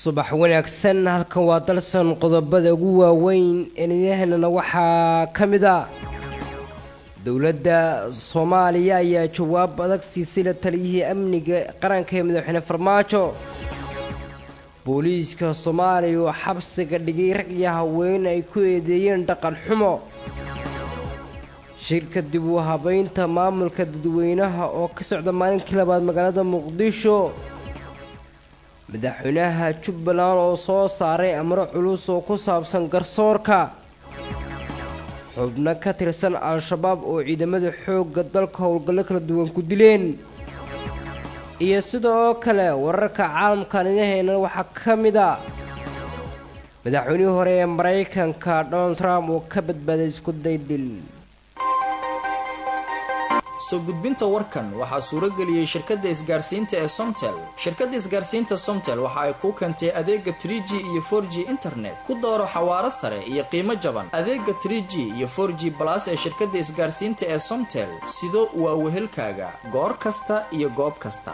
subax wanaagsan halkan waa dalsan qodobada ugu waaweyn eeniyahanana waxaa ka mid a dowladda soomaaliya ayaa jawaab adag siisay la taliyihii amniga qaranka ee madaxweyne farmaajo booliiska soomaaliya oo xabsiga dhigay rag iyo haween ay ku eedeeyeen dhaqan xumo shirka dib u habaynta maamulka dadweynaha oo ka socda maalinkii labaad magaalada muqdisho madaxweynaha jubbaland oo soo saaray amro culus oo ku saabsan garsoorka xubno ka tirsan al-shabaab oo ciidamada xoogga dalka howlgallo kala duwan ku dileen iyo sidoo kale wararka caalamkan inaheena waxaa ka mid a madaxweynihii hore ee maraykanka donald trump oo ka badbaaday isku daydil soo gudbinta warkan waxaa suurageliyey shirkadda isgaarsiinta ee somtel shirkadda isgaarsiinta somtel waxa ay kuu keentay adeega tr g iyo for g internet ku dooro xawaaro sare iyo qiimo jaban adeega tr g iyo for g balas ee shirkadda isgaarsiinta ee somtel sido waa wehelkaaga goor kasta iyo goob kasta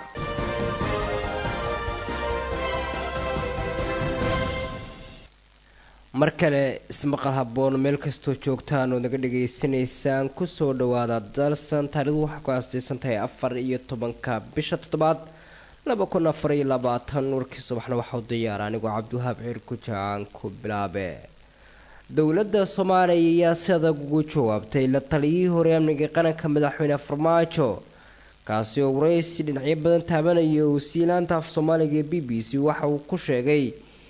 mar kale ismaqal haboon meel kastoo joogtaan oo naga dhagaysanaysaan kusoo dhawaada dalsan taarikhdu waxaa ku aastaysan tahay afar iyo tobanka bisha toddobaad laba kun afar iyo labaatan warkii subaxna waxau diyaara anigoo cabdiwahaab ciir kujaan ku bilaabe dowladda soomaaliya ayaa si adag ugu jawaabtay la taliyihii hore amniga qaranka madaxweyne farmaajo kaasi oo waraysi dhinacyo badan taabanaya wasiilaanta af soomaaliga ee b b c waxa uu ku sheegay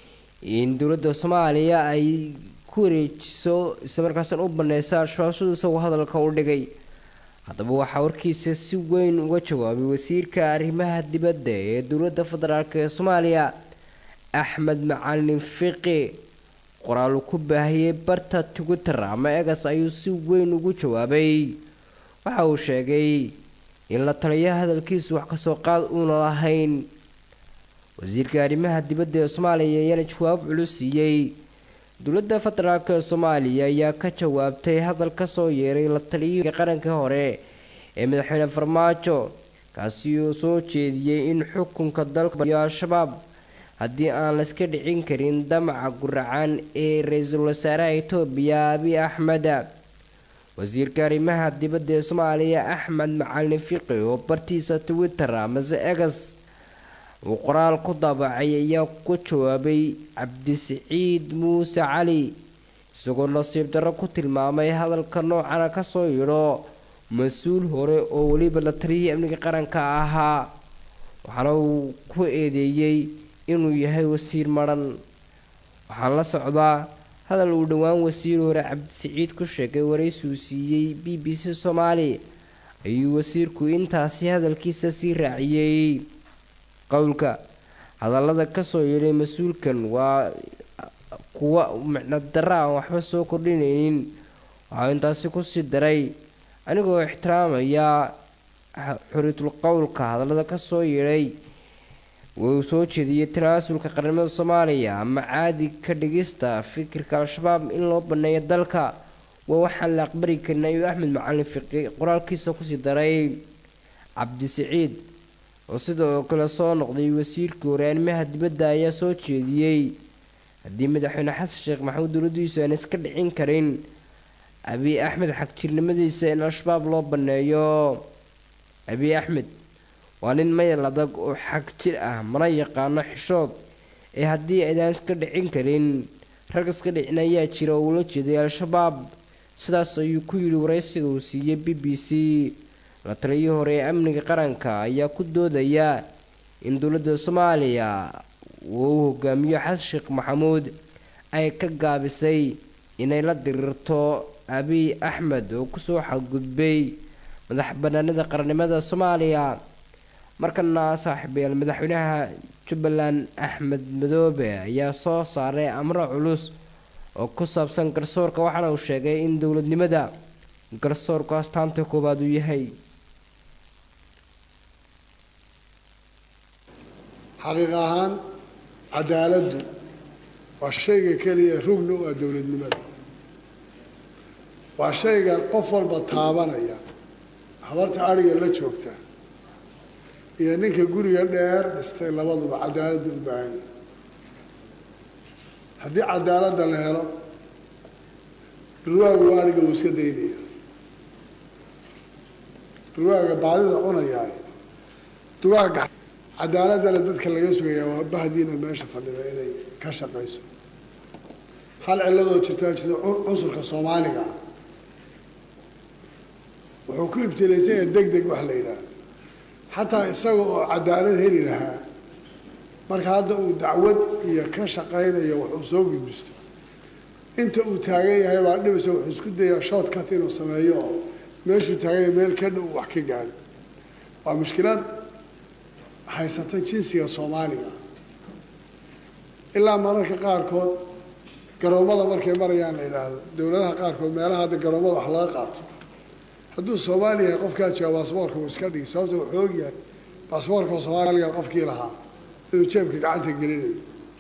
in dowladda soomaaliya ay ku wareejiso islamarkaasna u baneysa al-shabaab siduu isagoo hadalka u dhigay haddaba waxaa warkiisa si weyn uga jawaabay wasiirka arrimaha dibadda ee dowladda federaalk ee soomaaliya axmed macalin fiqi qoraal uu ku baahiyey barta twitter ama egas ayuu si weyn ugu jawaabay waxa uu sheegay in la taliya hadalkiisu wax kasoo qaad uuna lahayn wasiirka arrimaha dibadda ee soomaaliya ayaana jawaab culus siiyey dowladda federaalk ee soomaaliya ayaa ka jawaabtay hadal kasoo yeeray la taliyihii qaranka hore ee madaxweyne farmaajo kaasi uu soo jeediyey in xukunka dalka iyo al-shabaab haddii aan layska dhicin karin damaca guracan ee ra-iisul wasaaraha etoobiya abiy axmed wasiirka arrimaha dibadda ee soomaaliya axmed macalin fiqi oo bartiisa twitter amase egas uu qoraal ku daabacay ayaa ku jawaabay cabdisiciid muuse cali isagoo nasiib darro ku tilmaamay hadalka noocana kasoo yidho mas-uul hore oo weliba la taliyihii amniga qaranka ahaa waxaana uu ku eedeeyey inuu yahay wasiir madhan waxaan la socdaa hadal uu dhowaan wasiir hore cabdisiciid ku sheegay waraysiuu siiyey b b c soomaali ayuu wasiirku intaasi hadalkiisa sii raaciyey qowlka hadallada kasoo yeedhay mas-uulkan waa kuwa micno darra aan waxba soo kordhinaynin waxaa intaasi kusii daray anigoo ixtiraamaya xuriitul qowlka hadallada kasoo yeedhay wuu soo jeediyey tanaasulka qaranimada soomaaliya ama caadi ka dhigista fikirka al-shabaab in loo baneeyo dalka waa waxaan la aqbari karin ayuu axmed macalin fiqi qoraalkiisa kusii daray cabdisiciid oo sidoo kale soo noqday wasiirkii hore arrimaha dibadda ayaa soo jeediyey haddii madaxweyne xasan sheekh maxamuud dowladiisu aan iska dhicin karin abiy axmed xagjirnimadiisa in al-shabaab loo baneeyo abiy axmed waa nin mayal adag oo xag jir ah mana yaqaano xishood ee haddii aydaan iska dhicin karin rag iska dhicin ayaa jira oo ula jeeday al-shabaab sidaas ayuu ku yidhi waraysiga uu siiyey b b c la taliyii hore ee amniga qaranka ayaa ku doodaya in dowladda soomaaliya uu hogaamiyo xasan sheekh maxamuud ay ka gaabisay inay la diriirto abiy axmed oo kusoo xadgudbay madax banaanida qarannimada soomaaliya markana saaxiibayaal madaxweynaha jubbaland axmed madoobe ayaa soo saaray amro culus oo ku saabsan garsoorka waxaana uu sheegay in dowladnimada garsoorku astaanta koowaad uu yahay xaqiiq ahaan cadaaladdu waa shayga keliya rugna u ah dowladnimada waa shayga qof walba taabanaya habarta adhiga la joogta iyo ninka guriga dheer dhistay labaduba cadaaladda u baahan yahay haddii cadaaladda la helo dhurwaaga waariga uu iska daynaya dhurwaaga baadida cunayaay dugaaga cadaaladdana dadka laga sugayaa waa bahdiina meesha fadhida inay ka shaqayso hal cilladoo jirtaa jirta cunsurka soomaaliga ah wuxuu ku ibtilaysan yahay deg deg wax la yidhaaha xataa isaga oo cadaalad heli lahaa marka hadda uu dacwad iyo ka shaqaynayo wuxuu soo gudbisto inta uu taagan yahay baa dhibaysa wuxuu isku dayaa shortcut inuu sameeyo oo meeshuu taagan yahay meel ka dhow wax ka gaado waa mushkilad haysata jinsiga soomaaliga ilaa mararka qaarkood garoommada markay marayaan la yidhaahdo dowladaha qaarkood meelaha hadda garoommada wax laga qaato hadduu soomaali yahay qofkaa jooga baasboorka uu iska dhigi sababta wuxuu og yahay baasboorka soomaaliga qofkii lahaa inuu jeebka gacanta gelinayo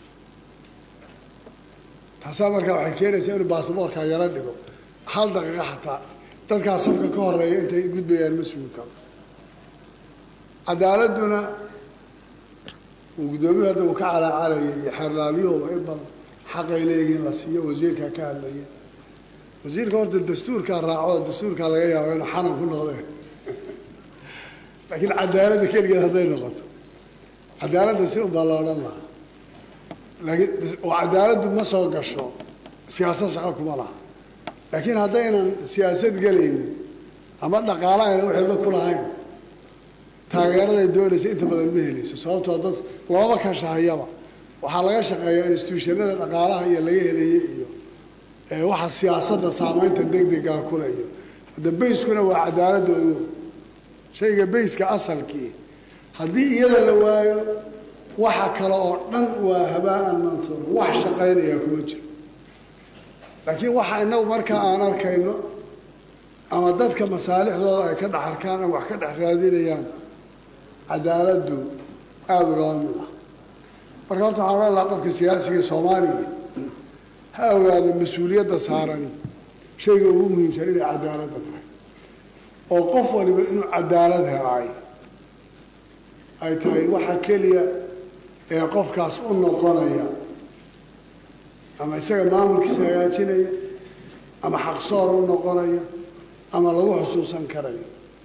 taasaa markaa waxay keenaysaa inuu baasboorka yaro dhigo hal daqiiqa xataa dadkaa safka ka horeeya intay gudbayaan ma sugi karo cadaaladduna uu guddoomiyu hadda uu ka calaacalayay iyo xeerlaalyuhuba in badan xaqay leeyihiin la siiyo wasiirkaa ka hadlaya wasiirka horta dastuurkaa raaco dastuurkaa laga yaabo inuu xanan ku noqdeen laakiin cadaaladda keligeed hadday noqoto cadaaladda si un baa la odhan lahaa laakiin oo cadaaladdu ma soo gasho siyaasad shaqo kuma laha laakiin haddaynan siyaasad gelaynin ama dhaqaala ayna waxayba ku lahayn taageeraday doonaysa inta badan ma helayso sababtoo dad looma kashahayaba waxaa laga shaqeeyaa institutionada dhaqaalaha iyo laga helayay iyo waxa siyaasadda saameynta degdegaa kule iyo hadda bayskuna waa cadaaladda ogo shayga bayska asalkii haddii iyada la waayo waxa kale oo dhan waa habaa-an mansuur wax shaqaynayaa kuma jiro laakiin waxa inagu markaa aan arkayno ama dadka masaalixdooda ay ka dhex arkaan ama wax ka dhex raadinayaan cadaaladdu aada ugaba mid ah marka horta waxaan ohan lahaa qofka siyaasiga soomaaliya ha ogaado mas-uuliyadda saarani shayga ugu muhiimsan inay cadaaladda tahay oo qof waliba inuu cadaalad helaay ay tahay waxa keliya ee qofkaas u noqonaya ama isaga maamulkiisa hagaajinaya ama xaqsoor u noqonaya ama lagu xusuusan karayo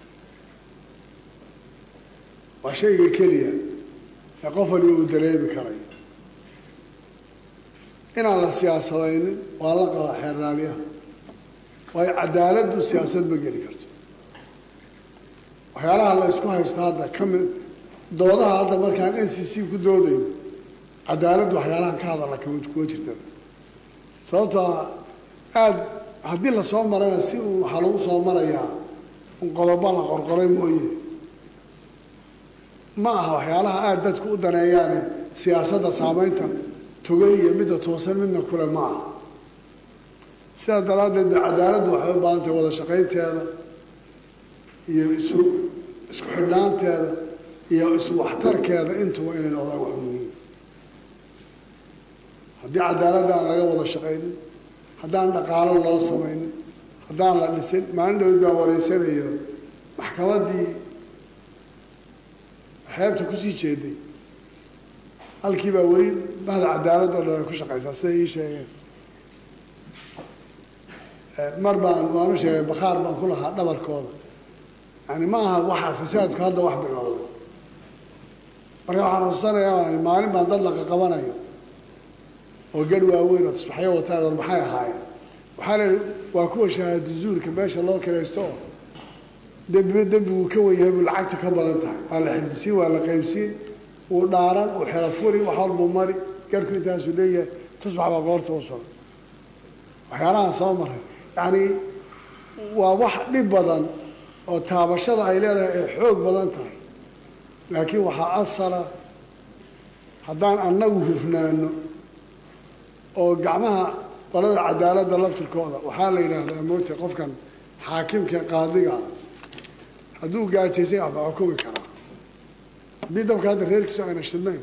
waa shayga keliya ee qof waliba uu dareemi karayo inaan la siyaasadaynin waa la qaba xeerlaalyaha waayo cadaaladdu siyaasad ma geli karto waxyaalaha la isku haysto hadda ka mid doodaha hadda markaan n c c ku doodayno cadaaladdu waxyaalahan ka hadalla kama kuma jirta sababtoo aada haddii lasoo marana si uun waxaa lagu soo marayaa un qodobo la qorqoray mooye ma aha waxyaalaha aada dadku u daneeyaane siyaasadda saameynta togan iyo midda toosan midna kule ma aha sidaas daraaddeed ba cadaaladdu waxay u baahan tahay wada shaqaynteeda iyo isu isku xidhnaanteeda iyo isu waxtarkeeda intuba inay noqdaan wax muhiim haddii cadaaladda aan laga wada shaqaynin haddaan dhaqaalo loo samaynin haddaan la dhisin maalin dhowd baa wareysanayo maxkamaddii xeebta kusii jeeday halkii baa weli bahda cadaalad oo dhan ay ku shaqaysaa siday ii sheegeen mar baan waanu sheegay bakhaar baan ku lahaa dhabarkooda yani ma aha waxa fasaadku hadda wax bilowday marka waxaan xususanayaa maalin baan dad laqa qabanayo oo garh waaweyn oo tusbaxyo wataan or maxay ahaayeen waxaa la waa kuwa shahaado zuurka meesha loo kiraysto oo dembiba dembigu ka wen yahay buu lacagta ka badan tahay waa la xifdisiin waa la qaybsiin wuu dhaaran uu xelo furi wax walbuu mari garhku intaasuu leeyahay tusbax baa qoorta u sugan waxyaalahaan soo maray yacni waa wax dhib badan oo taabashada ay leedahay ay xoog badan tahay laakiin waxaa asala haddaan annagu hufnaano oo gacmaha qolada cadaaladda laftirkooda waxaa la yidhaahdaa moogta qofkan xaakimka qaadiga hadduu gaajaysan waxba xukumi karaa haddii dabka hadda reerkiisu ayna shidnayn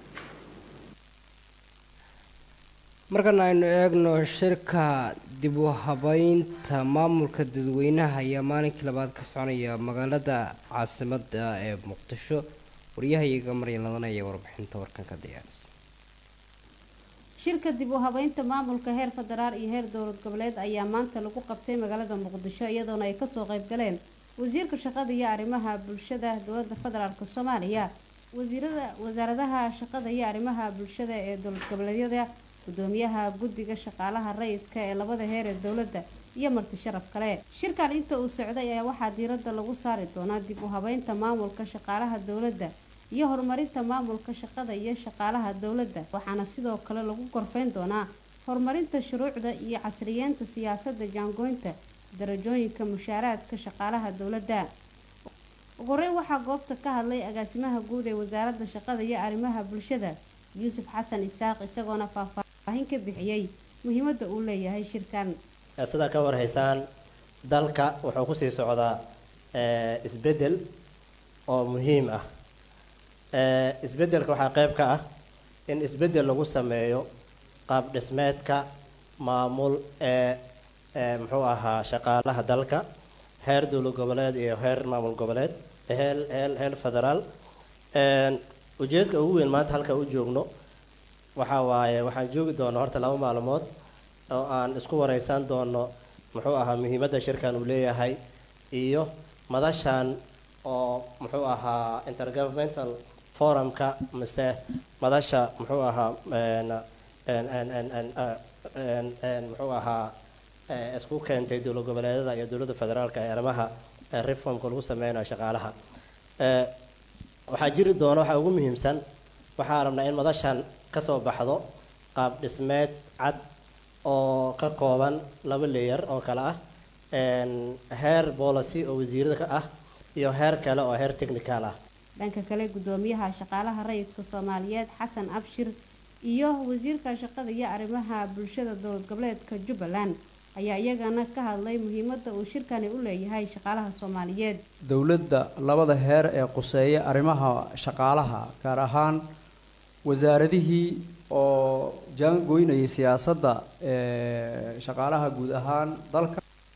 markana aynu eegno shirka dib u habeynta maamulka dadweynaha ayaa maalinkii labaad ka soconaya magaalada caasimada ee muqdisho waryahayaga maryan ladan ayaa warbixinta warkan ka diyaarisa shirka dib u habeynta maamulka heer federaal iyo heer dowlad goboleed ayaa maanta lagu qabtay magaalada muqdisho iyadoona ay kasoo qayb galeen wasiirka shaqada iyo arrimaha bulshada dowlada federaalk soomaaliya wasiirada wasaaradaha shaqada iyo arrimaha bulshada ee dowlad goboleedyada gudoomiyaha guddiga shaqaalaha rayidka ee labada heer ee dowladda iyo marti sharaf kale shirkan inta uu socday ayaa waxaa diiradda lagu saari doonaa dib u habeynta maamulka shaqaalaha dowladda iyo horumarinta maamulka shaqada iyo shaqaalaha dowladda waxaana sidoo kale lagu gorfeyn doonaa horumarinta shuruucda iyo casriyeenta siyaasadda jaangoynta darajooyinka mushaaraadka shaqaalaha dowladda ugu horeyn waxaa goobta ka hadlay agaasimaha guud ee wasaaradda shaqada iyo arrimaha bulshada yuusuf xasan isaaq isagoona faahfaahin ka bixiyey muhiimadda uu leeyahay shirkan sidaa ka warhaysaan dalka wuxuu kusii socdaa isbedel oo muhiim ah isbedelka waxaa qeyb ka ah in isbedel lagu sameeyo qaab dhismeedka maamul ee muxuu ahaa shaqaalaha dalka heer dowlad goboleed iyo heer maamul goboleed heel heel heel federaal ujeedka ugu weyn maanta halka u joogno waxaa waaye waxaan joogi doonaa horta laba maalmood oo aan isku wareysan doono muxuu ahaa muhiimadda shirkan uu leeyahay iyo madashan oo muxuu ahaa intergovernmental forumka mise madasha muxuu ahaa muxuu ahaa isku keentay dowlad goboleedada iyo dowladda federaalka ee arrimaha reformka lagu sameynayo shaqaalaha waxaa jiri doona waxaa ugu muhiimsan waxaa rabnaa in madashan kasoo baxdo qaab dhismeed cad oo ka kooban laba leeyar oo kale ah heer policy oo wasiirada ka ah iyo heer kale oo heer technical ah dhanka kale gudoomiyaha shaqaalaha rayidka soomaaliyeed xasan abshir iyo wasiirka shaqada iyo arrimaha bulshada dowlad goboleedka jubbaland ayaa iyagana ka hadlay muhiimadda uu shirkani u leeyahay shaqaalaha soomaaliyeed dowladda labada heer ee quseeya arrimaha shaqaalaha gaar ahaan wasaaradihii oo jaangoynayay siyaasadda ee shaqaalaha guud ahaan dalka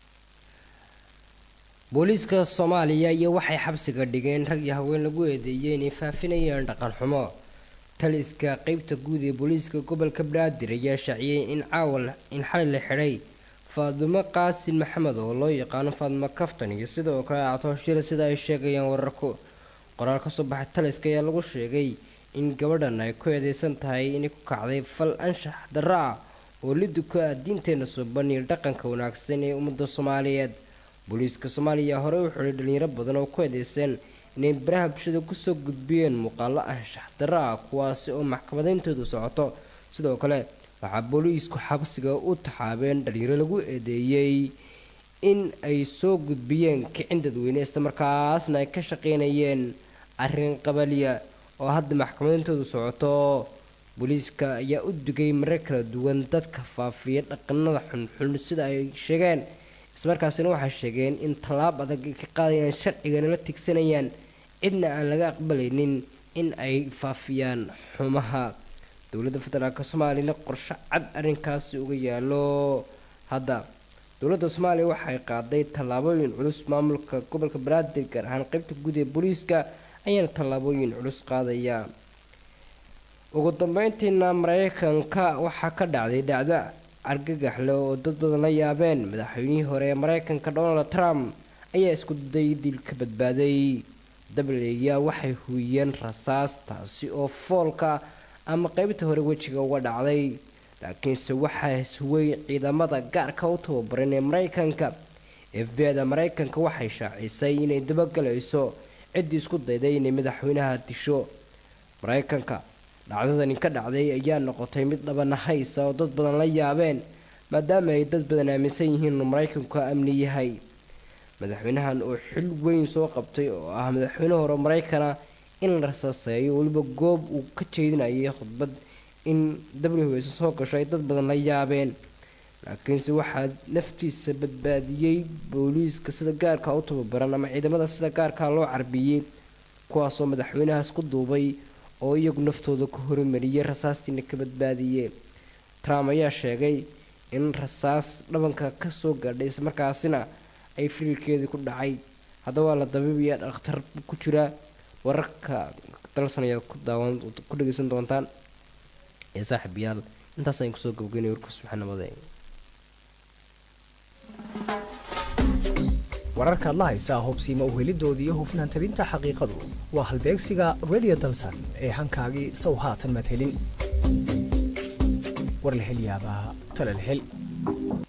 booliiska soomaaliya iyo waxay xabsiga dhigeen rag iyo haween lagu eedeeyey inay faafinayeen dhaqan xumo taliska qeybta guud ee booliiska gobolka banaadir ayaa shaaciyey in caawa in xalay la xidhay faadumo qaasin maxamed oo loo yaqaano faadmo kaftan iyo sidoo kale actooshira sida ay sheegayaan wararku qoraal kasoo baxay taliska ayaa lagu sheegay in gabadhan ay ku eedeysan tahay inay ku kacday fal anshax darro ah oo liddu ku ah diinteena suuban iyo dhaqanka wanaagsan ee ummadda soomaaliyeed booliiska soomaaliya hore u xidhay dhalinyaro badan oo ku eedeysan inay baraha bulshada kusoo gudbiyeen muuqaalo anshax darro ah kuwaasi oo maxkamadayntoodu socoto sidoo kale waxaa booliisku xabsiga u taxaabeen dhalinyaro lagu eedeeyey in ay soo gudbiyeen kicin dadweyne islamarkaasna ay ka shaqeynayeen arrin qabaliya oo hadda maxkamadintoodu socoto booliiska ayaa u digay marar kala duwan dadka faafiya dhaqanada xunxun sida ay sheegeen ismarkaasina waxay sheegeen in tallaab adag ay ka qaadayaan sharcigana la tigsanayaan cidna aan laga aqbalaynin in ay faafiyaan xumaha dowladda federaalk soomaaliyana qorsho cad arrinkaasi uga yaalo hadda dowladda soomaaliya waxay qaaday tallaabooyin culus maamulka gobolka banaadir gaar ahaan qeybta guud ee booliiska ayaana tallaabooyin culus qaadaya ugu dambeyntiina mareykanka waxaa ka dhacday dhacdo argagaxle oo dad badan la yaabeen madaxweynihii hore ee mareykanka donald trump ayaa isku day dil ka badbaaday dableeya waxay huuyeen rasaas taasi oo foolka ama qeybta hore wejiga uga dhacday laakiinse waxaa ishuway ciidamada gaarka u tababaran ee mareykanka f b da mareykanka waxay shaacisay inay dabagalayso ciddii isku dayday inay madaxweynaha disho mareykanka dhacdadani ka dhacday ayaa noqotay mid dhabanahaysa oo dad badan la yaabeen maadaama ay dad badan aaminsan yihiin inuu mareykanku amni yahay madaxweynahan oo xil weyn soo qabtay oo ah madaxweyne hore mareykana in la rasaaseeyo weliba goob uu ka jeedinayay khudbad in w s soo gasho ay dad badan la yaabeen laakiinse waxaa naftiisa badbaadiyey booliiska sida gaarka u tababaran ama ciidamada sida gaarka loo carbiyey kuwaasoo madaxweynahaas ku duubay oo iyagu naftooda ka horimariyey rasaastiina ka badbaadiyey trump ayaa sheegay in rasaas dhabanka kasoo gaadhay islamarkaasina ay firilkeedii ku dhacay haddaba waa la dabiibaya dhakhtar ku jira wararka dalsan ayaad ku daawan ku dhageysan doontaan ee saaxiibayaal intaas ayaan kusoo gabgeynay warkaas maxanamade wararka adla haysaa hubsiima uhelidoodii iyo hufnaan tabinta xaqiiqadu waa halbeegsiga radio dalsan ee hankaagii sow haatan madhelin war la hel yaabaa tala la hel